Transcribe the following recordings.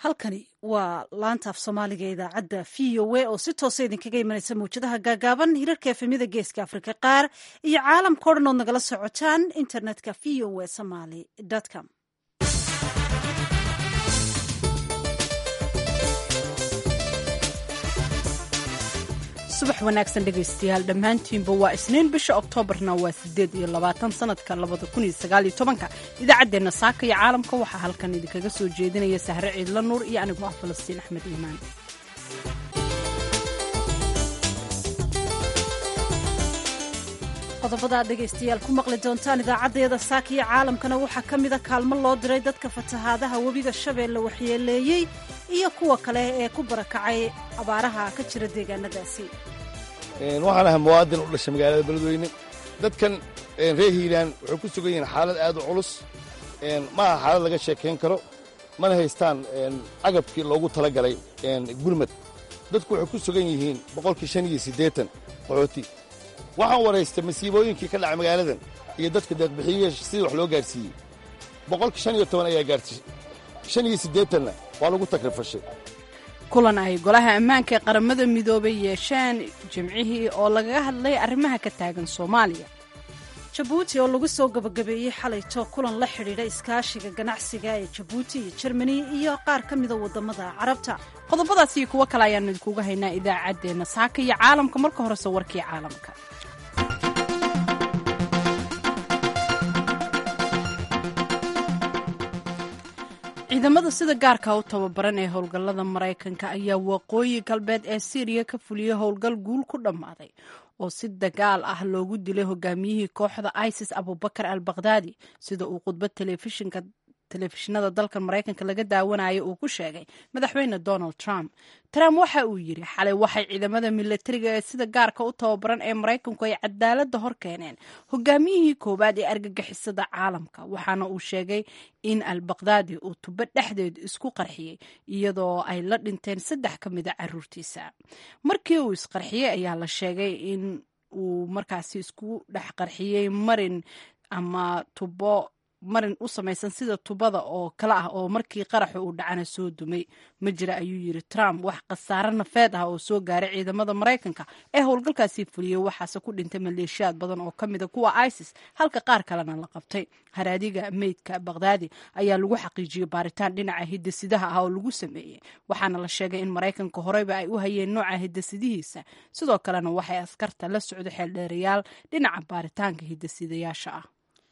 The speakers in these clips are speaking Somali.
halkani waa laanta af soomaaliga idaacadda v o a oo si toosa idinkaga imanaysa mawjadaha gaagaaban hirarka efemyada geeska afrika qaar iyo caalamka o dhan ood nagala socotaan internetka v o a somaly com subax wanaagsan dhegaystayaal dhammaantiinba waa isniin bisha oktoobarna waa siddeed iyo labaatan sanadka labada kun iyo sagaal iyo tobanka idaacaddeenna saaka iyo caalamka waxaa halkan idinkaga soo jeedinaya sahre ciidla nuur iyo anigoo ah falastiin axmed iimaan qodobada aad dhegaystayaal ku maqli doontaan idaacaddeeda saaka iyo caalamkana waxaa ka mida kaalmo loo diray dadka fatahaadaha webiga shabeelle waxyeeleeyey iyo kuwa kale ee ku barakacay abaaraha ka jira deegaanadaasi waxaan ahay muwaadin u dhashay magaalada beledweyne dadkan reer hiiraan waxay ku sugan yihiin xaalad aad u culus ma aha xaalad laga sheekayn karo mana haystaan agabkii loogu talagalay gurmad dadku waxay ku sugan yihiin boqolkii shan iyo siddeetan qaxooti waxaan waraystay masiibooyinkii ka dhacay magaaladan iyo dadka deeqbixiye sidii wax loo gaarsiiyey boqolkii shan iyo toban ayaa gaartay shan iyo siddeetanna waa lagu takrifashay kulan ay golaha ammaanka ee qaramada midoobay yeesheen jimcihii oo lagaga hadlay arrimaha ka taagan soomaaliya jabuuti oo lagu soo gabagabeeyey xalayto kulan la xidhiidha iskaashiga ganacsiga ee jabuuti iyo jermani iyo qaar ka mida waddamada carabta qodobadaas iyo kuwo kale ayaanu idinkuga haynaa idaacaddeenna saaka iyo caalamka marka horese warkii caalamka ciidamada sida gaarka u tababaran ee howlgallada maraykanka ayaa waqooyi galbeed ee syriya ka fuliyey howlgal guul ku dhammaaday oo si dagaal ah loogu dilay hogaamiyihii kooxda isis abubakar al bakhdaadi sida uu khudbad telefishinka telefishinada dalkan maraykanka laga daawanayo uu ku sheegay madaxweyne donald trump trump waxa uu yidhi xalay waxay ciidamada milatariga ee sida gaarka u tababaran ee maraykanku ay cadaaladda hor keeneen hogaamiyihii koowaad ee argagixisada caalamka waxaana uu sheegay in al bakhdaadi uu tubo dhexdeed isku qarxiyey iyadoo ay la dhinteen saddex ka mida caruurtiisa markii uu isqarxiyey ayaa la sheegay in uu markaasi isku dhex qarxiyey marin ama tubo marin u samaysan sida tubada oo kale ah oo markii qaraxa uu dhacana soo dumay ma jira ayuu yidhi trump wax khasaare nafeed ah oo soo gaaray ciidamada maraykanka ee howlgalkaasii fuliyey waxaase ku dhintay maleeshiyaad badan oo ka mida kuwa isis halka qaar kalena la qabtay haraadiga meydka bakhdaadi ayaa lagu xaqiijiyey baaritaan dhinaca hidasidaha ah oo lagu sameeyey waxaana la sheegay in maraykanka horeyba ay u hayeen nooca hidasidihiisa sidoo kalena waxay askarta la socdo xeeldheerayaal dhinaca baaritaanka hidasidayaasha ah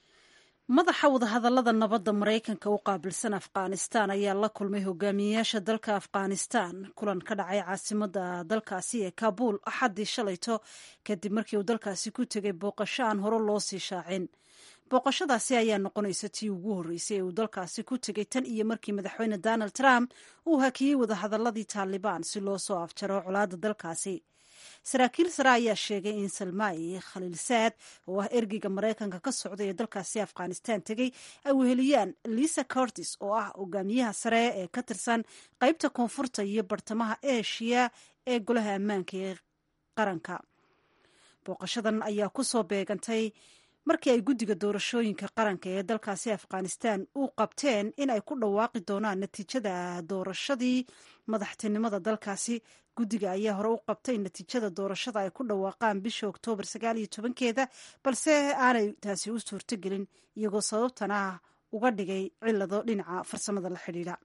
madaxa wadahadallada nabadda maraykanka u qaabilsan afghanistan ayaa la kulmay hogaamiyeyaasha dalka afghanistan kulan ka dhacay caasimadda dalkaasi ee kabuul axaddii shalayto kadib markii uu dalkaasi ku tegay booqasho aan hore loo sii shaacin booqashadaasi ayaa noqonaysa tii ugu horreysay ee uu dalkaasi ku tegay tan iyo markii madaxweyne donald trump uu hakiyey wadahadalladii taalibaan si loo soo afjaro colaadda dalkaasi saraakiil sare ayaa sheegay in salmaayi khaliilsaad oo ah ergeyga maraykanka ka socday ee dalkaasi afghanistan tegey ay weheliyaan lisa cortis oo ah hogaamiyaha sare ee ka tirsan qeybta koonfurta iyo bartamaha eshiya ee golaha ammaanka ee qaranka booqashadan ayaa ku soo beegantay markii ay guddiga doorashooyinka qaranka ee dalkaasi afghanistan u qabteen in ay ku dhawaaqi doonaan natiijada doorashadii madaxtinimada dalkaasi guddiga ayaa hore u qabtay natiijada doorashada ay ku dhawaaqaan bisha oktoobar sagaal iyo tobankeeda balse aanay taasi u suurtogelin iyagoo sababtana uga dhigay cilado dhinaca farsamada la xidhiidha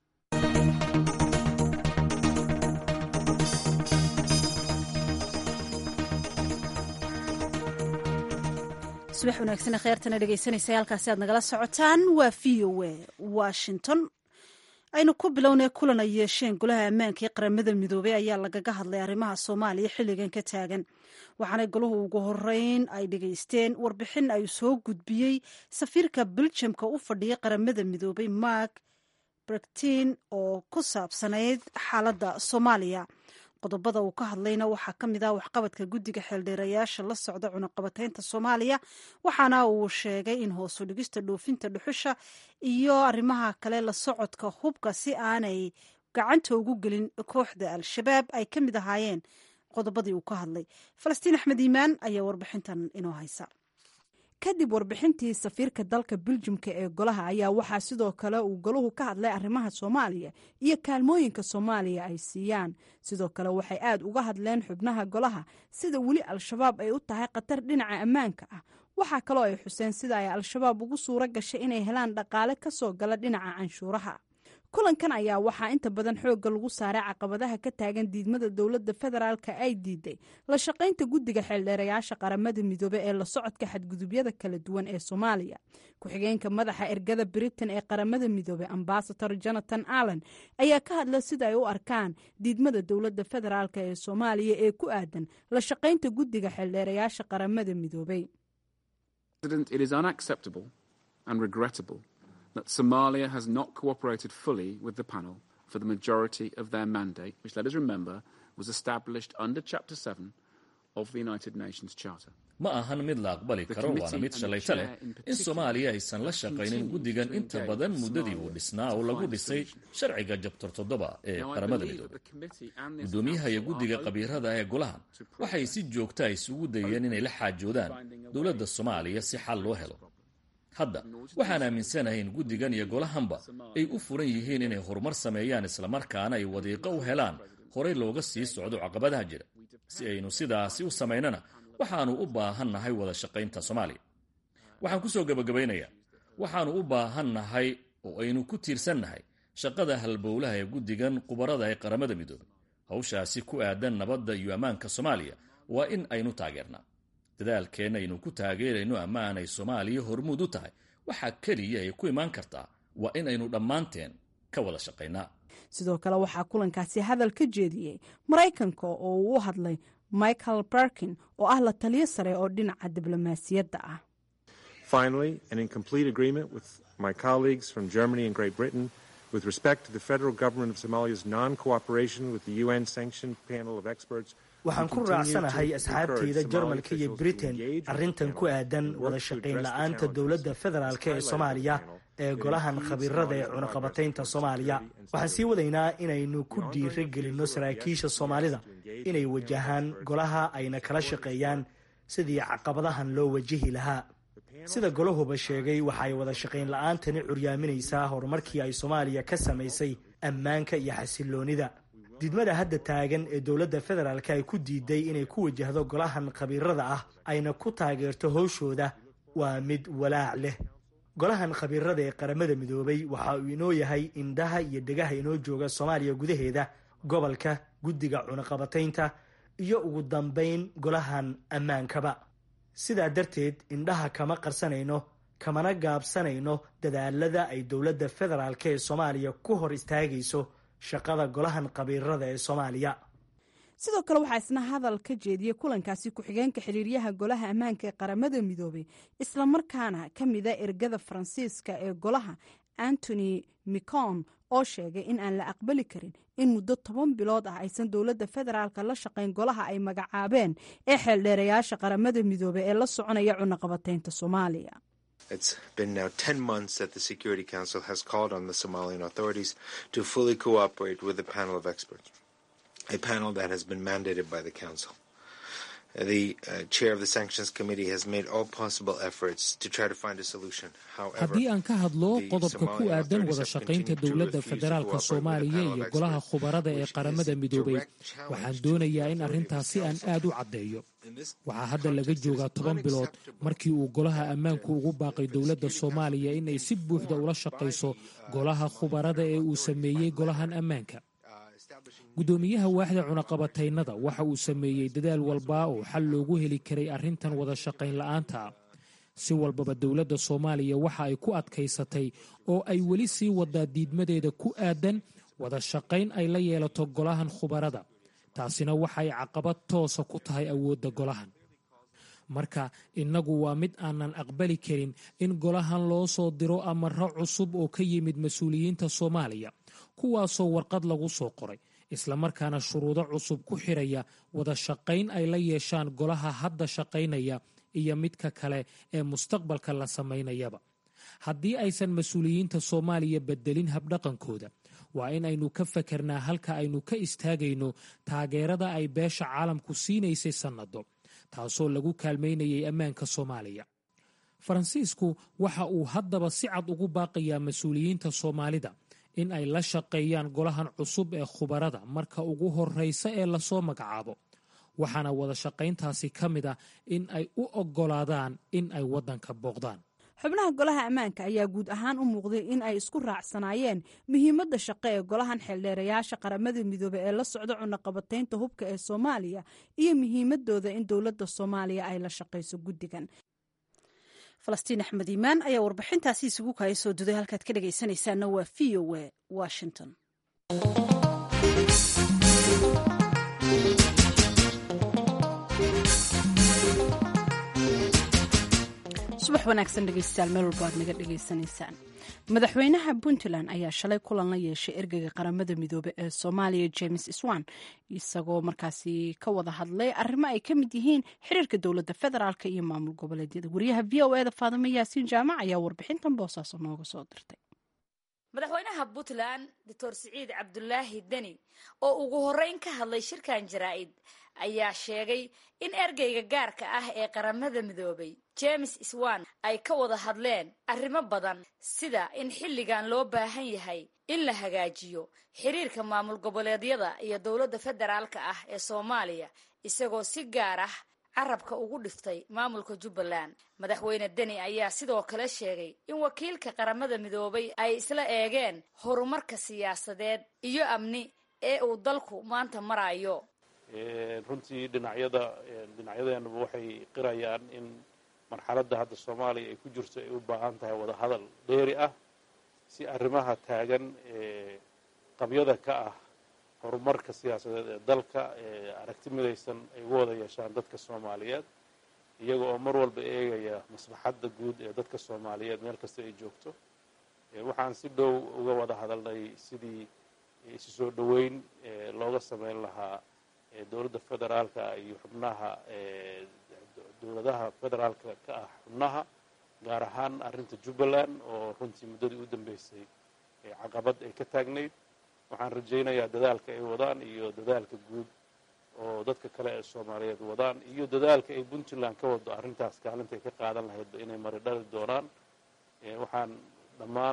subax wanaagsan kheertana dhegeysanaysa halkaasi aad nagala socotaan waa v o a washington aynu ku bilownay kulan ay yeesheen golaha ammaanka ee qaramada midoobey ayaa lagaga hadlay arrimaha soomaaliya xilligan ka taagan waxaana golahu ugu horeyn ay dhegeysteen warbixin ay soo gudbiyey safiirka beljamka u fadhiya qaramada midoobey mark brektin oo ku saabsanayd xaaladda soomaaliya qodobada uu ka hadlayna waxaa ka mid ah waxqabadka guddiga xeeldheerayaasha la socda cunaqabataynta soomaaliya waxaana uu sheegay in hoosu dhigista dhoofinta dhuxusha iyo arrimaha kale la socodka hubka si aanay gacanta ugu gelin kooxda al-shabaab ay ka mid ahaayeen qodobadii uu ka hadlay falastiin axmed iimaan ayaa warbixintan inoo haysa kadib warbixintii safiirka dalka biljimka ee golaha ayaa waxaa sidoo kale uu golahu ka hadlay arrimaha soomaaliya iyo kaalmooyinka soomaaliya ay siiyaan sidoo kale waxay aad uga hadleen xubnaha golaha sida weli al-shabaab ay u tahay khatar dhinaca ammaanka ah waxaa kaloo ay xuseen sida ay al-shabaab ugu suuro gashay inay helaan dhaqaale ka soo gala dhinaca canshuuraha kulankan ayaa waxaa inta badan xoogga lagu saaray caqabadaha ka taagan diidmada dowladda federaalka ay diiday la shaqaynta guddiga xeeldheerayaasha qaramada midoobe ee la socodka xadgudubyada kala duwan ee soomaaliya ku-xigeenka madaxa ergada britain ee qaramada midoobe ambasador jonathan allen ayaa ka hadla sida ay u arkaan diidmada dowladda federaalk ee soomaaliya ee ku aadan la shaqaynta guddiga xeeldheerayaasha qaramada midoobey that Somalia has not cooperated fully with the panel for the majority of their mandate, which, let us remember, was established under Chapter 7 of the United Nations Charter. ma ahan mid la aqbali karo waana mid shalayto leh in soomaaliya aysan la shaqaynin guddigan inta badan muddadii uu dhisnaa oo lagu dhisay sharciga jabtar toddoba ee qaramada midoobey guddoomiyaha iyo guddiga qabiirada ee golahan waxay si joogta isugu dayeen inay la xaajoodaan dowladda soomaaliya si xal loo helo hadda waxaan aaminsanahay in guddigan iyo golahanba ay u furan yihiin inay horumar sameeyaan islamarkaana ay wadiiqo u helaan horey looga sii socdo caqabadaha jira si aynu sidaasi u samaynana waxaannu u baahannahay wada shaqaynta soomaaliya waxaan ku soo gebagabaynayaa waxaannu u baahannahay oo aynu ku tiirsannahay shaqada halbowlaha ee guddigan qubarada ee qaramada midoobey hawshaasi ku aadan nabadda iyo ammaanka soomaaliya waa in aynu taageernaa dadaalkeenna aynu ku taageerayno ammaan ay soomaaliya hormuud u tahay waxaa keliya ay ku imaan kartaa waa in aynu dhammaanteen ka wada shaqaynaa sidoo kale waxaa kulankaasi hadal ka jeediyey maraykanka oo uu u hadlay michael barkin oo ah la taliyo sare oo dhinaca diblomaasiyadda ah Finally, and in complete agreement with my colleagues from Germany and Great Britain, with respect to the federal government of Somalia's non-cooperation with the UN-sanctioned panel of experts waxaan ku raacsanahay asxaabteyda jarmalka iyo britain arrintan ku aadan wada shaqayn la-aanta dowladda federaalk ee soomaaliya ee golahan khabiirada ee cunaqabataynta soomaaliya waxaan sii wadaynaa inaynu ku dhiira gelinno saraakiisha soomaalida inay wajahaan golaha ayna kala shaqeeyaan sidii caqabadahan loo wajihi lahaa sida golahuba sheegay waxaay wada shaqayn la-aantani curyaaminaysaa horumarkii ay soomaaliya ka samaysay ammaanka iyo xasiloonida diidmada hadda taagan ee dowladda federaalk ay ku diiday inay ku wajahdo golahan khabiirada ah ayna ku taageerto howshooda waa mid walaac leh golahan khabiirada ee qaramada midoobay waxa uu inoo yahay indhaha iyo dhegaha inoo jooga soomaaliya gudaheeda gobolka guddiga cunaqabataynta iyo ugu dambayn golahan ammaankaba sidaa darteed indhaha kama qarsanayno kamana gaabsanayno dadaalada ay dowladda federaalk ee soomaaliya ku hor istaagayso shaqada golahan khabiirada ee soomaaliya sidoo kale waxaa isna hadal ka jeediyey kulankaasi ku-xigeenka xiriiryaha golaha ammaanka ee qaramada midoobey islamarkaana ka mida ergada faransiiska ee golaha antony micon oo sheegay in aan la aqbali karin in muddo toban bilood ah aysan dowladda federaalka la shaqayn golaha ay magacaabeen ee xeeldheerayaasha qaramada midoobey ee la soconaya cunaqabataynta soomaaliya It's been now 10 months that the Security Council has called on the Somalian authorities to fully cooperate with the panel of experts, a panel that has been mandated by the Council. The uh, chair of the Sanctions Committee has made all possible efforts to try to find a solution. However, haddii aan ka hadlo qodobka ku aadan wada shaqaynta dowladda federaalka soomaaliya iyo golaha khubarada ee qaramada midoobay waxaan doonayaa in arrintaasi aan aad u caddeeyo waxaa hadda laga joogaa toban bilood markii uu golaha ammaanku ugu baaqay dowladda soomaaliya inay si buuxda ula shaqayso golaha khubarada ee uu sameeyey golahan ammaanka guddoomiyaha waaxda cunaqabataynada waxa uu sameeyey dadaal walba oo xal loogu heli karay arrintan wada shaqayn la'aanta si walbaba dowladda soomaaliya waxa ay ku adkaysatay oo ay weli sii wadaa diidmadeeda ku aadan wada shaqayn ay la yeelato golahan khubarada taasina waxay caqabad toosa ku tahay awoodda golahan marka innagu waa mid aanan aqbali karin in golahan loo soo diro amaro cusub oo ka yimid mas-uuliyiinta soomaaliya kuwaasoo warqad lagu soo qoray islamarkaana shuruudo cusub ku xiraya wada shaqayn ay la yeeshaan golaha hadda shaqaynaya iyo midka kale ee mustaqbalka la samaynayaba haddii aysan mas-uuliyiinta soomaaliya bedelin habdhaqankooda waa in aynu ka fakernaa halka aynu ka istaagayno taageerada ay beesha caalamku siinaysay sannado taasoo lagu kaalmaynayay ammaanka soomaaliya faransiisku waxa uu haddaba si cad ugu baaqayaa mas-uuliyiinta soomaalida in ay la shaqeeyaan golahan cusub ee khubarada marka ugu horreysa ee lasoo magacaabo waxaana wada shaqayntaasi ka mid ah in ay u oggolaadaan in ay waddanka booqdaan xubnaha golaha ammaanka ayaa guud ahaan u muuqday in ay isku raacsanaayeen muhiimadda shaqo ee golahan xeeldheerayaasha qaramada midoobey ee la socda cunaqabataynta hubka ee soomaaliya iyo muhiimadooda in dowladda soomaaliya ay la shaqayso guddigan falastiin axmed iimaan ayaa warbixintaasi isugu kaaya soo duday halkaad ka dhegaysanaysaana waa v o a washington subax wanaagsan dhegeystayaal meel walba aad naga dhegaysanaysaan madaxweynaha puntland ayaa shalay kulan la yeeshay ergeyga qaramada midoobe ee soomaaliya james swan isagoo markaasi ka wada hadlay arrimo ay ka mid yihiin xiriirka dowladda federaalk iyo maamul goboleedyada wariyaha v o eda faadimo yaasiin jaamac ayaa warbixintan boosaaso nooga soo dirtay madaxweynaha puntland doctor siciid cabdulaahi deni oo ugu horreyn ka hadlay shirkan jaraa'id ayaa sheegay in ergeyga gaarka ah ee qaramada midoobay james swan ay ka wada hadleen arrimo badan sida in xilligan loo baahan yahay in la hagaajiyo xiriirka maamul goboleedyada iyo dowladda federaalka ah ee soomaaliya isagoo si gaar ah carabka ugu dhiftay maamulka jubbaland madaxweyne deni ayaa sidoo kale sheegay in wakiilka qaramada midoobay ay isla eegeen horumarka siyaasadeed iyo amni ee uu dalku maanta marayo runtii dhinacyada dhinacyadeenaba waxay qirayaan in marxaladda hadda soomaaliya ay ku jirto ay u baahan tahay wadahadal dheeri ah si arrimaha taagan ee qabyada ka ah horumarka siyaasadeed ee dalka ee aragti midaysan ay uga wada yeeshaan dadka soomaaliyeed iyaga oo mar walba eegaya maslaxadda guud ee dadka soomaaliyeed meel kasta ay joogto waxaan si dhow uga wada hadalnay sidii isu soo dhoweyn looga sameyn lahaa dowladda federaalka iyo xubnaha dowladaha federaalka ka ah xubnaha gaar ahaan arrinta jubbaland oo runtii muddadii u dambeysay caqabad ay ka taagnayd waxaan rajaynayaa dadaalka ay wadaan iyo dadaalka guud oo dadka kale ee soomaaliyeed wadaan iyo dadaalka ay puntland ka wado arrintaas kaalinta ay ka qaadan lahaydba inay mari dhali doonaan waxaan dhammaan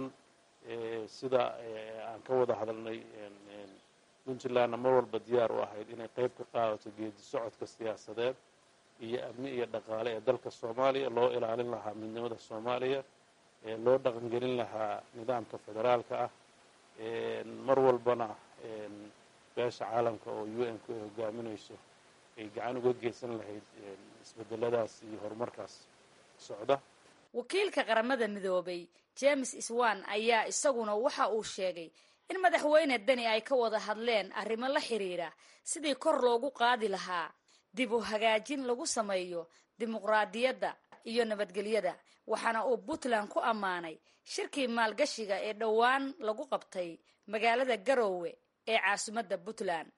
sida aan ka wada hadalnay puntlandna mar walba diyaar u ahayd inay qayb ka qaadato geedi socodka siyaasadeed iyo amni iyo dhaqaale ee dalka soomaaliya loo ilaalin lahaa midnimada soomaaliya loo dhaqangelin lahaa nidaamka federaalka ah mar walbana beesha caalamka oo u n ku ay hogaaminayso ay gacan uga geysan lahayd isbedeladaas iyo horumarkaas socda wakiilka qaramada midoobay james swan ayaa isaguna waxa uu sheegay in madaxweyne deni ay ka wada hadleen arrimo la xiriira sidii kor loogu qaadi lahaa dib u hagaajin lagu sameeyo dimuqraadiyadda iyo nabadgelyada waxaana uu puntland ku ammaanay shirkii maalgashiga ee dhowaan lagu qabtay magaalada garoowe ee caasimadda puntland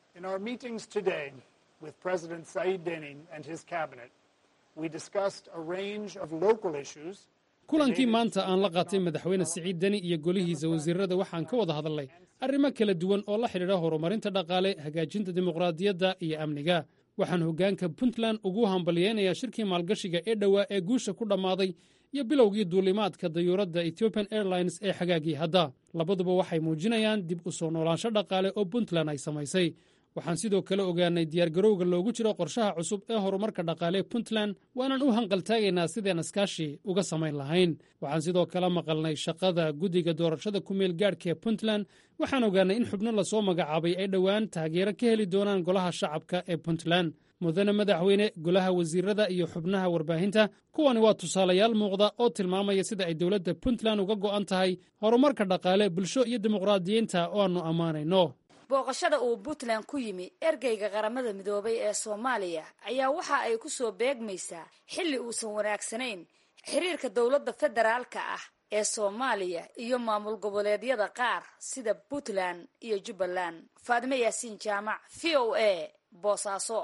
kulankii maanta aan la qaatay madaxweyne siciid deni iyo golihiisa wasiirada waxaan ka wada hadalnay arrimo kala duwan oo la xidhiidha horumarinta dhaqaale hagaajinta dimuqraadiyadda iyo amniga waxaan hoggaanka puntland ugu hambalyeynayaa shirkii maalgashiga ee dhowaa ee guusha ku dhammaaday iyo bilowgii duulimaadka dayuuradda ethiopian airlines ee xagaagii hadda labaduba waxay muujinayaan dib u soo noolaansho dhaqaale oo puntland ay samaysay waxaan sidoo kale ogaanay diyaargarowga loogu jiro qorshaha cusub ee horumarka dhaqaale ee puntland waanan u hanqaltaagaynaa sideen iskaashi uga samayn lahayn waxaan sidoo kale maqalnay shaqada guddiga doorashada kumeel gaadhka ee puntland waxaan ogaanay in xubno lasoo magacaabay ay dhowaan taageero ka heli doonaan golaha shacabka ee puntland mudane madaxweyne golaha wasiirada iyo xubnaha warbaahinta kuwani waa tusaalayaal muuqda oo tilmaamaya sida ay dowladda puntland uga go'an tahay horumarka dhaqaale bulsho iyo dimuqraadiyiinta oo aannu ammaanayno booqashada uu puntland ku yimi ergeyga qaramada midoobay ee soomaaliya ayaa waxa ay ku soo beegmaysaa xilli uusan wanaagsanayn xiriirka dowladda federaalka ah ee soomaaliya iyo maamul goboleedyada qaar sida puntland iyo jubbaland faadime yaasiin jaamac v o a boosaaso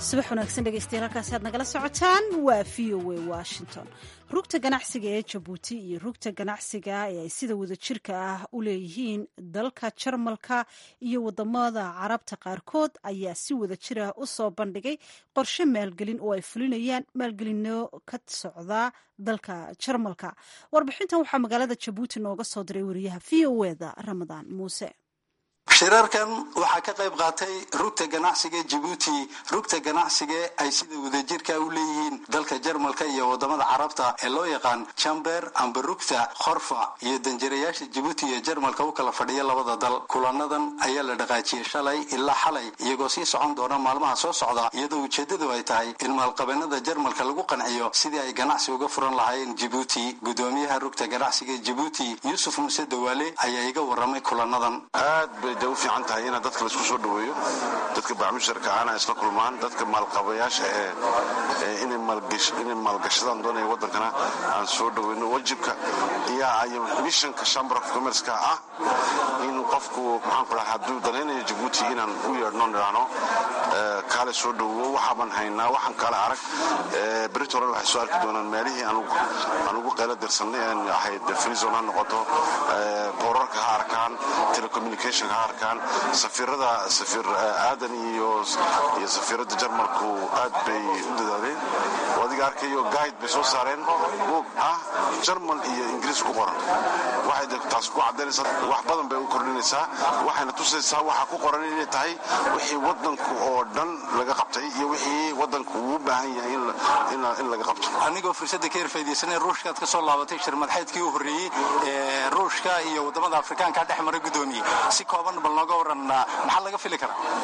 subax wanaagsan dhegeystayaal halkaasi aad nagala socotaan waa v o a washington rugta ganacsiga ee jabuuti iyo rugta ganacsiga ee ay sida wadajirka ah u leeyihiin dalka jarmalka iyo wadamada carabta qaarkood ayaa si wadajir ah u soo bandhigay qorshe maalgelin oo ay fulinayaan maalgelino ka socda dalka jarmalka warbixintan waxaa magaalada jabuuti nooga soo diray wariyaha v o eda ramadaan muuse shirarkan waxaa ka qayb qaatay rugta ganacsiga jabuuti rugta ganacsiga ay sida wadajirka u leeyihiin dalka jarmalka iyo wadamada carabta ee loo yaqaan jamber amba rugta khorfa iyo danjirayaasha jabuuti iyo jarmalka u kala fadhiya labada dal kulanadan ayaa la dhaqaajiyey shalay ilaa xalay iyagoo sii socon doona maalmaha soo socda iyadoo ujeedadu ay tahay in maalqabeennada jarmalka lagu qanciyo sidii ay ganacsi uga furan lahaayeen jabuuti gudoomiyaha rugta ganacsiga jabuuti yuusuf muuse dawaale ayaa iga waramay kulanadan de u fiican tahay ina dadka laisku soo dhaweeyo dadka bacmusharka ana isla kulmaan dadka maalqabayaasha ee inay maalgashadaan doonaya wadankana aan soo dhaweyno wajibka iyo mishanka chamber of commerceka ah in qofku maxaan ku dhaha hadduu danaynayo jabuuti inaan u yeedhno nidhaahno kaale soo dhawowo waxaaban haynaa waxaan kaale arag berito hore waxay soo arki doonaan meelihii aan ugu qaylo dirsanay aan ahayd freezon ha noqoto boorarka ha arkaan telecommunicationka ha arkaan safiirada safiir aadan iyo iyo safiirada jarmalku aad bay u dadaaleen oo adiga arkayo guide bay soo saareen buug ah jarmal iyo ingiriis ku qoran waxay taas ku cadaynaysaa wax badan bay u kordhinaysaa waxayna tusaysaa waxa ku qoran inay tahay wixii wadanku oo dhan laga qabtay iyo wixii wadanku uu u baahan yahay in laga qabto anigoo fursadda ka erfaydaysanay ruushkaad ka soo laabatay shirmadxeedkii u horreeyey ee ruushka iyo wadamada afrikaanka dhex mara gudoomiye si kooban bal nooga waran maxaa laga fili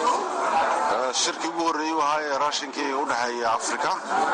karaa shirkii ugu horreeyey u ahaa ee raashinkii u dhexeeya afrika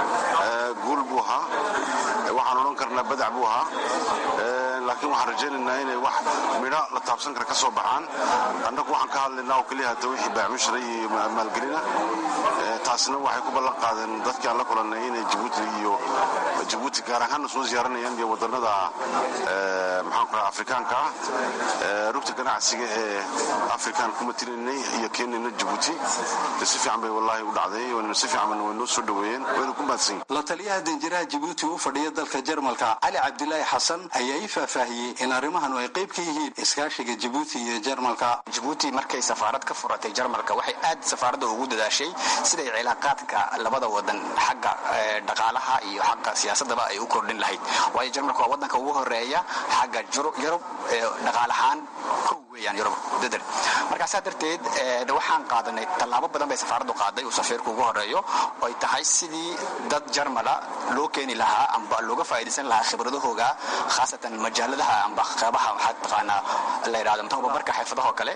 guul buu ahaa waxaan odhan karnaa badac buu ahaa laakiin waxaan rajaynaynaa inay wax midho la taabsan kara ka soo baxaan annagu waxaan ka hadlaynaa oo keliya hata wixii baamushra iyo maalgelina taasna waxay ku ballan qaadeen dadkii aan la kulannay inay jabuuti iyo jabuuti gaar ahaanna soo ziyaaranayaan iyo wadannada maxaan ku dhaha afrikaanka ah rugta ganacsiga ee afrikaan ku matinaynay iyo keenayna jabuuti si fiican bay wallaahi u dhacday si fiican bayna way noo soo dhaweeyeen wayna ku mahadsan la taliyaha danjiraha jabuuti u fadhiya dalka jarmalka cali cabdilaahi xasan ayaa ii faahfaahiyey in arrimahanu ay qayb ka yihiin iskaashiga jabuuti iyo jarmalka jabuuti markay safaarad ka furatay jarmalka waxay aad safaaradda ugu dadaashay siday cilaaqaadka labada wadan xagga dhaqaalaha iyo xagga siyaasadaba ay u kordhin lahayd waayo jarmalka waa wadanka ugu horeeya xagga yurub dhaqaalahaan kow weeyaan yurub dadar markaasaa darteed waxaan qaadanay tallaabo badan bay safaaraddu qaaday uu safiirku ugu horeeyo oy tahay sidii dad jarmala loo keeni lahaa amba looga faa'iidaysan lahaa khibradahooga khaasatan majaaladaha amba qeybaha waxaad taqaanaa la yidhahdo tababarka xirfadaha oo kale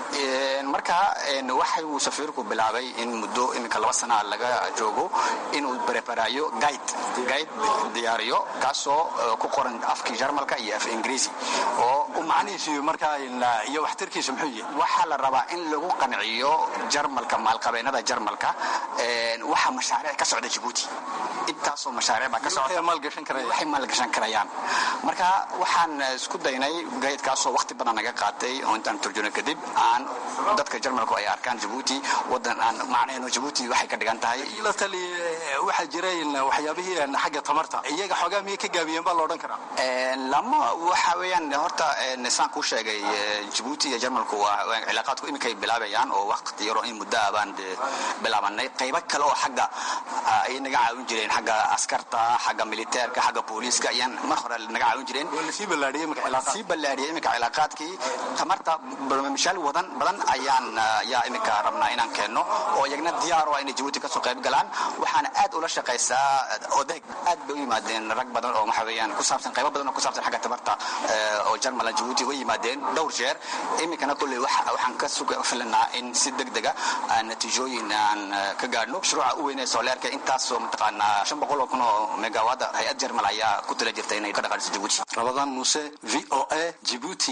marka waxa uu safiirku bilaabay in muddo iminka laba sana laga joogo inuu preparaayo guide guide diyaariyo kaasoo ku qoran afkii jarmalka iyo af ingiriisi oo u macnihiisu markaa iyo waxtarkiisu muxuu yahay waxaa la rabaa in lagu qanciyo jarmalka maalqabeennada jarmalka waxa mashaariic ka socda jabuuti intaasoo mashaariic baa ka socda waxay maalgashan karayaan marka waxaan isku daynay gaydkaasoo waqti badan naga qaatay oo intaan turjuno kadib aan dadka jarmalku ay arkaan jabuuti wadan aan macnaheenno jabuuti waxay ka dhigan tahay la tali waxaa jira waxyaabihii xagga tamarta iyaga xoogaa miyay ka gaabiyeen baa la odhan karaa lama waxa weeyaan horta saan kuu sheegay jabuuti iyo jarmalku waa cilaaqaadku iminkay bilaabayaan oo waqti yaroo in muddo ah baan bilaabanay qaybo kale oo xagga ay naga caawin jireen xagga askarta xagga militeerka xagga booliiska ayaan mar hore naga caawin jireen sii ballaadhiyey sii ballaadhiyey iminka cilaaqaadkii tamarta barnaamijyaal wadan badan ayaan ayaa iminka rabnaa inaan keenno oo iyagna diyaar oo inay jabuuti kasoo qayb galaan waxaana aad ula shaqaysaa odeeg aad bay u yimaadeen rag badan oo waxa weeyaan ku saabsan qaybo badan oo ku saabsan xagga tamarta oo jarmal jabuuti uga yimaadeen dhowr jeer iminkana kolley waxaan ka suga filanaa in si deg dega natiijooyin aan ka gaadhno mashruuca u weynee sooleerka intaasoo mataqaanaa shan boqol oo kun oo megawaada hay-ad jarmal ayaa ku tala jirta inay ka dhaqaaliso jabuuti rabadaan muuse v o a jibuuti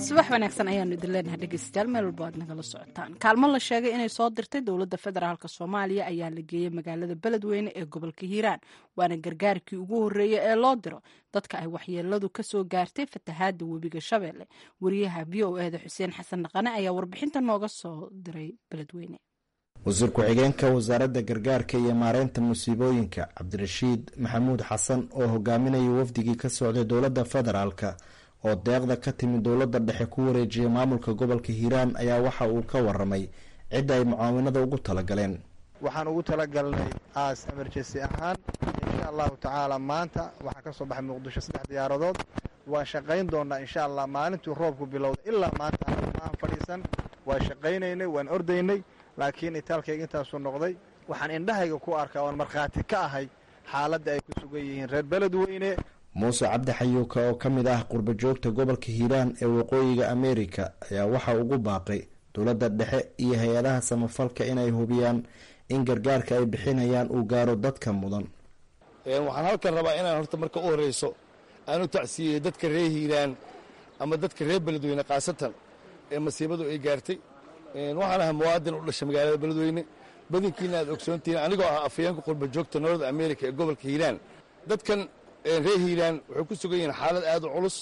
subax wanaagsan ayaanu idin leenahay dhegeystayaal meel walba aad nagala socotaan kaalmo la sheegay inay soo dirtay dowladda federaalk soomaaliya ayaa la geeyey magaalada beledweyne ee gobolka hiiraan waana gargaarkii ugu horreeyey ee loo diro dadka ay waxyeeladu ka soo gaartay fatahaadda webiga shabeelle wariyaha v o eda xuseen xasan dhaqane ayaa warbixinta nooga soo diray beledweyne wasiir ku-xigeenka wasaaradda gargaarka iyo maareynta musiibooyinka cabdirashiid maxamuud xasan oo hogaaminaya wafdigii ka socday dowladda federaalka oo deeqda ka timid dowladda dhexe ku wareejiyay maamulka gobolka hiiraan ayaa waxa uu ka waramay cidda ay mucaawinada ugu talagaleen waxaan ugu talagalnay aas emergency ahaan insha allahu tacaala maanta waxaa ka soo baxay muqdisho saddex diyaaradood waan shaqayn doonaa insha allah maalintuu roobku bilowday ilaa maanta aan fadhiisan waan shaqaynaynay waan ordaynay laakiin itaalkayga intaasuu noqday waxaan indhahayga ku arkaa oon markhaati ka ahay xaaladda ay ku sugan yihiin reer beledweyne muuse cabdi xayuuka oo ka mid ah qurba joogta gobolka hiiraan ee waqooyiga ameerika ayaa waxa ugu baaqay dowladda dhexe iyo hay-adaha samafalka inay hubiyaan in gargaarka ay bixinayaan uu gaaro dadka mudan waxaan halkan rabaa inaan horta marka u horeyso aan u tacsiiyey dadka reer hiiraan ama dadka reer beledweyne khaasatan ee masiibadu ay gaartay waxaan ahaa muwaadin u dhashay magaalada beledweyne badankiina aad ogsoontihiin anigoo ah afayeenka qurba joogta north america ee gobolka hiiraan dadkan reer hiiraan waxay ku sugan yihiin xaalad aad u culus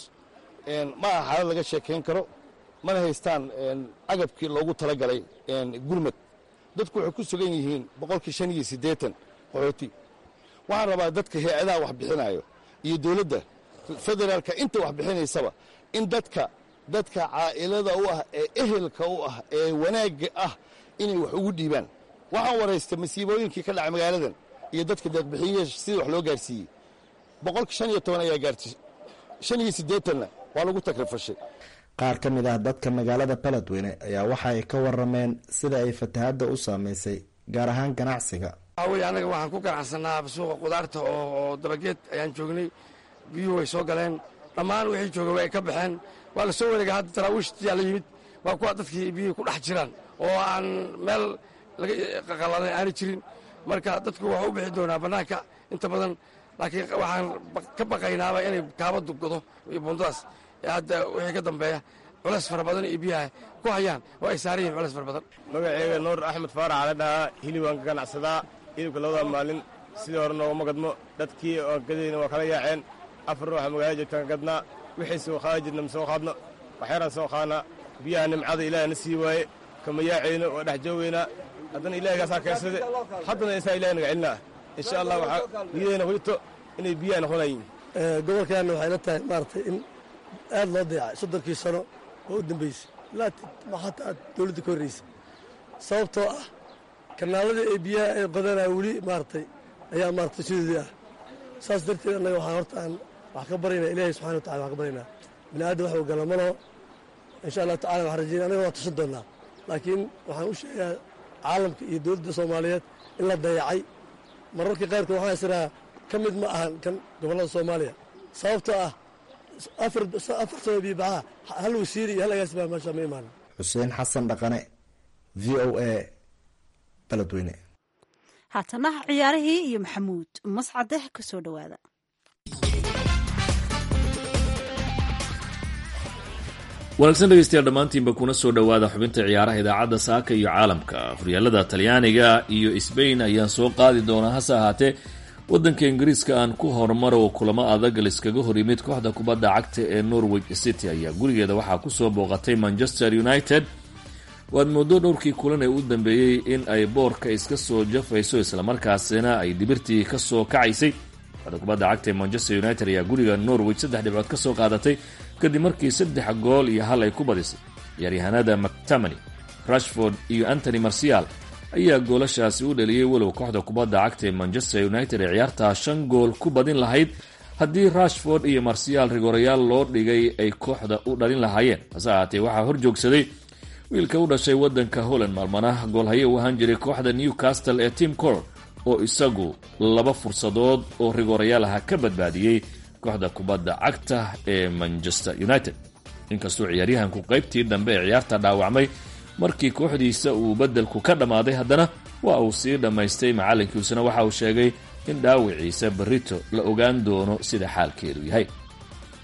ma aha xaalad laga sheekayn karo mana haystaan agabkii loogu talagalay gurmad dadku waxay ku sugan yihiin boqolkii shan iyo siddeetan qaxooti waxaan rabaa dadka hay-adaha wax bixinayo iyo dowladda federaalka inta wax bixinaysaba in dadka dadka caa'ilada u ah ee ehelka u ah ee wanaagga ah inay wax ugu dhiibaan waxaan waraystay masiibooyinkii ka dhacay magaaladan iyo dadka deeqbixiye sidii wax loo gaarsiiyey boqolka shan iyo toban ayaa gaartay shan iyo siddeetanna waa lagu takrifashay qaar ka mid ah dadka magaalada beledweyne ayaa waxa ay ka warameen sida ay fatahadda u saameysay gaar ahaan ganacsiga waxaa weye annaga waxaan ku ganacsanaa suuqa qudaarta oo dabageed ayaan joognay biyuhu way soo galeen dhammaan wixii jooga way ka baxeen waa la soo wareega hadda taraawiishtiyaa la yimid waa kuwa dadkii biyuhi ku dhex jiraan oo aan meel laga qaqaladan aani jirin marka dadku waxuu u bixi doonaa bannaanka inta badan laakiin waxaan ka baqaynaaba inay kaabadu godo iyo buundadaas hadda wixii ka dambeeya culeys fara badan iyo biyaha ku hayaan oo ay saaran yihin culeys fara badan magaceyga nuur axmed faarax ala dhahaa hilib waan ka ganacsadaa hilibka labada maalin sidii hore noogama gadmo dadkii oan gadayna waa kala yaaceen afar ruuxa magaalada joogtaan ka gadnaa wixii soo qaada jirna ma soo qaadno waxyaraan soo qaadnaa biyaha nimcada ilaah na sii waaye kama yaacayno waa dhex joogaynaa haddana ilaahigaasaa keensade haddana isaa ilaah naga celinaa insha allah waxaa niyadayna hujto inay biyaha noqonayiin gobolkaana waxay la tahay maaragtay in aad loo dayacay soddonkii sano oo u dambeysay ilaa hataa aad dowladda ka horreysay sababtoo ah kanaaladii ay biyaha ay qodanaa weli maaragtay ayaa maaragtay sidoodii ah saas darteed annaga waxaan horta aan wax ka baraynaa ilaahay subxana wa tacala wax ka baraynaa bini aadam wax uu gala ma laho insha allahu tacala waxaan rajeynaya annaga waa tusan doonnaa laakiin waxaan u sheegaa caalamka iyo dowladda soomaaliyeed in la dayacay mararka qaarkood waxaan isirahaa ka mid ma ahan kan gobollada soomaaliya sababtoo ah afar sano biibaxaa hal wasiiri iyo hal agaasi baa meesha ma imaanin xuseen xasan dhaqane v o a beledweyne haatanaha ciyaarihii iyo maxamuud mascadeh ka soo dhowaada wanaagsan dhegeystayaal dhammaantiinba kuna soo dhowaada xubinta ciyaaraha idaacadda saaka iyo caalamka horyaalada talyaaniga iyo sbain ayaan soo qaadi doonaa hase ahaatee waddanka ingiriiska aan ku horumar oo kulamo adag liskaga hor yimid kooxda kubadda cagta ee norwich city ayaa gurigeeda waxaa kusoo booqatay manchester united waad moodo dhowrkii kulan ee u dambeeyey in ay boorka iska soo jafayso islamarkaasina ay dhibirtii kasoo kacaysay kooxda kubadda cagta ee manchester united ayaa guriga norwich saddex dhibcood ka soo qaadatay kadib markii saddex gool iyo hal ay ku badisay ciyaaryahanada mactamany rashford iyo antony marcial ayaa goolashaasi u dhaliyey walow kooxda kubadda cagta ee manchester united ee ciyaartaa shan gool ku badin lahayd haddii rashford iyo marcial rigorayaal loo dhigay ay kooxda u dhalin lahaayeen hase ahaatee waxaa hor joogsaday wiilka u dhashay waddanka holland maalmana goolhaye u ahaan jiray kooxda newcastle ee tim cor oo isagu laba fursadood oo rigorayaal aha ka badbaadiyey kooxda kubadda cagta ee manchester united inkastoo ciyaaryahanku qaybtii dambe ee ciyaarta dhaawacmay markii kooxdiisa uu beddelku ka dhammaaday haddana waa uu sii dhammaystay macallinkiisuna waxa uu sheegay in dhaawiciisa barrito la ogaan doono sida xaalkeedu yahay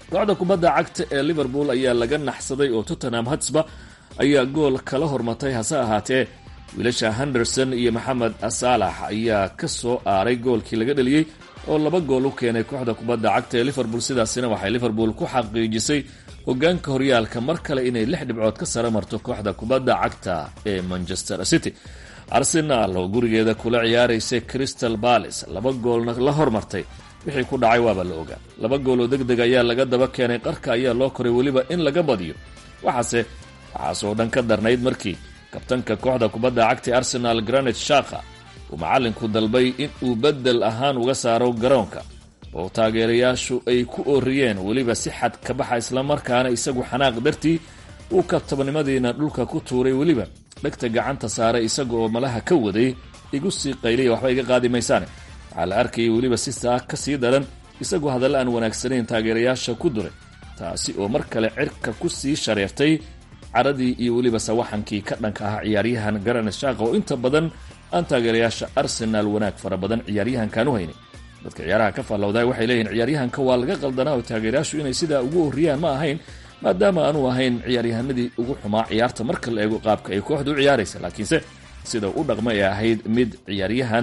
kooxda kubadda cagta ee liverpool ayaa laga naxsaday oo tottenham hatsba ayaa gool kala hormatay hase ahaatee wiilasha henderson iyo maxamed saalax ayaa ka soo aaray goolkii laga dheliyey oo laba gool u keenay kooxda kubadda cagta ee liverpool sidaasina waxay liverpool ku xaqiijisay hogaanka horyaalka mar kale inay lix dhibcood ka sare marto kooxda kubadda cagta ee manchester city arsenaal oo gurigeeda kula ciyaaraysay crystal palace laba goolna la hormartay wixii ku dhacay waaba la ogaa laba gool oo deg deg ayaa laga daba keenay qarka ayaa loo koray weliba in laga badiyo waxaase waxaasoo dhan ka darnayd markii kabtanka kooxda kubadda cagta arsenal granit shaka uu macallinku dalbay in uu beddel ahaan uga saaro garoonka oo taageerayaashu ay ku ooriyeen weliba si xad ka baxa islamarkaana isagu xanaaq dartii uu kabtabnimadiina dhulka ku tuuray weliba dhegta gacanta saaray isaga oo malaha ka waday igu sii qayliya waxba iga qaadi maysaane waxaa la arkayay weliba si saa ka sii daran isagoo hadalla aan wanaagsanayn taageerayaasha ku duray taasi oo mar kale cirka ku sii shareertay caradii iyo weliba sawaxankii ka dhanka ahaa ciyaaryahan garanet shaqa oo inta badan aan taageerayaasha arsenaal wanaag fara badan ciyaaryahankan u haynin dadka ciyaaraha ka faallowdaay waxay leeyihin ciyaaryahanka waa laga qaldanaa oo taageerayaashu inay sidaa ugu horriyaan ma ahayn maadaama aanu ahayn ciyaaryahanadii ugu xumaa ciyaarta marka la eego qaabka ay kooxdu u ciyaaraysa laakiinse sida u dhaqma ay ahayd mid ciyaaryahan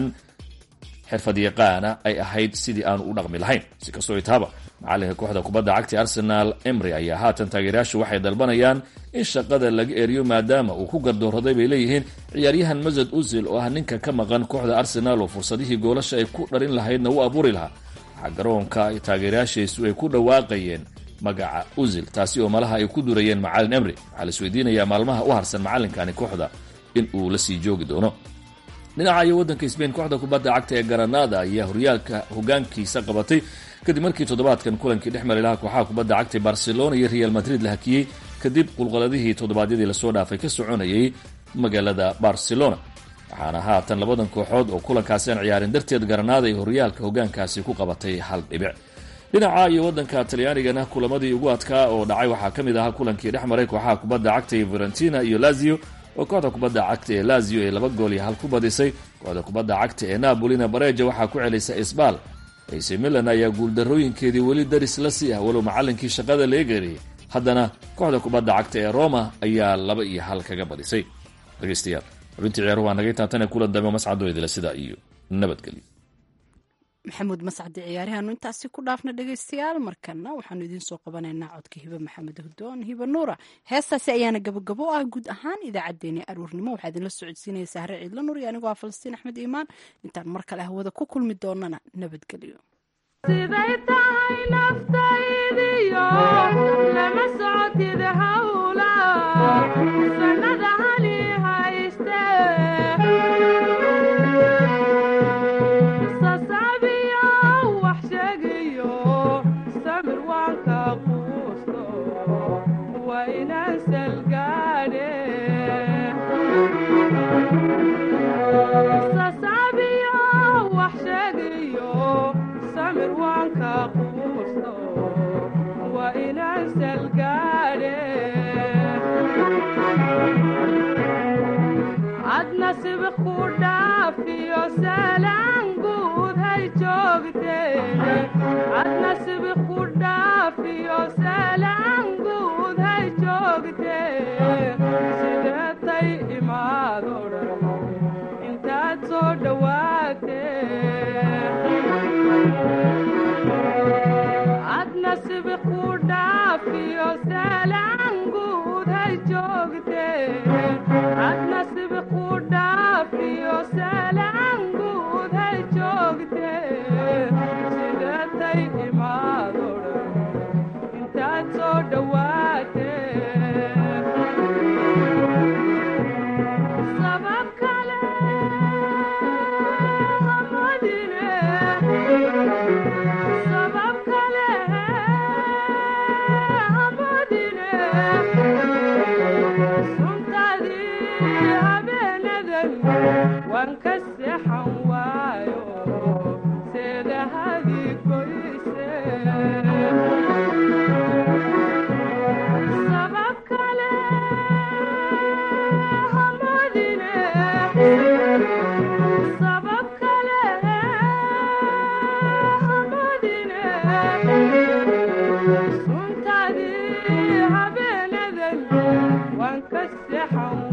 xirfad yaqaana ay ahayd sidii aanu u dhaqmi lahayn si kastoo itaaba macalinka kooxda kubadda cagta arsenaal emry ayaa haatan taageerayaashu waxay dalbanayaan in shaqada laga eriyo maadaama uu ku gardooraday bay leeyihiin ciyaaryahan masad usil oo ah ninka ka maqan kooxda arsenaal oo fursadihii goolasha ay ku dharin lahaydna u abuuri lahaa waxaa garoonka taageerayaashiisu ay ku dhawaaqayeen magaca usil taasi oo malaha ay ku durayeen macalin emry waxaa la isweydiinayaa maalmaha u harsan macalinkani kooxda in uu la sii joogi doono dhinaca iyo waddanka sbain kooxda kubadda cagta ee garanada ayaa horyaalka hogaankiisa qabatay kadib markii toddobaadkan kulankii dhex mari lahaa kooxaha kubadda cagta barcelona iyo real madrid la hakiyey kadib qulqaladihii toddobaadyadii lasoo dhaafay ka soconayay magaalada barcelona waxaana haatan labadan kooxood oo kulankaasi aan ciyaarin darteed garanada iyo horyaalka hogaankaasi ku qabatay hal dhibic dhinaca iyo waddanka talyaanigana kulamadii ugu adkaa oo dhacay waxaa ka mid ahaa kulankii dhex maray kooxaha kubadda cagta ee varentina iyo lazio oo kooxda kubadda cagta ee lazio ay laba gool iyo hal ku badisay kooxda kubadda cagta ee napolina bareja waxaa ku celisay isbaal ac milan ayaa guuldarooyinkeedii weli daris la sii ah walow macallinkii shaqada laga geeriyey haddana kooxda kubadda cagta ee roma ayaa laba iyo hal kaga badisay dhegeystayaal xubintii ciyaaruhu waa nagay taatane kulan dambe mascadoydila sidaa iyo nabadgelyo maxamuud mascadi ciyaaryahaanu intaasi ku dhaafna dhegeystayaal markana waxaanu idiin soo qabanaynaa codka hibe maxamed hudoon hibe nuura heestaasi ayaana gabagabo ah guud ahaan idaacaddeenii aruurnimo waxaa idinla socodsiinaya sahre ciidla nuur iyo anigoo ah falastiin axmed iimaan intaan mar kale hawada ku kulmi doonana nabadgelyo siday tahay naftaydiyo lama socotid hawla sanada hali hayste sasabiyo wax sheegayo samir waanka quusto waa inaan salgaadhe sasabiyo wax sheegayo samir waanka quusto waa inaan salgaadhe ad nasib ku dhaafiyo salaan guud hay joogtee ad nasib ku dhaafiyo salaan guud hay joogtee sideetay imaado dhan intaad soo dhowaatee ad nasib ku dhaafiyo salaan guud hay joogtee ad nasib ku dhaafiyo salaan guud hay joogtee sideetay imaado dhan intaad soo dhowaatee sabab kale hamadine sabab kale hamadine suntadii habeenadan waan ka seexan waayo seedahadii goyse sabab kale hamadine sabab kale hamadine ka seexan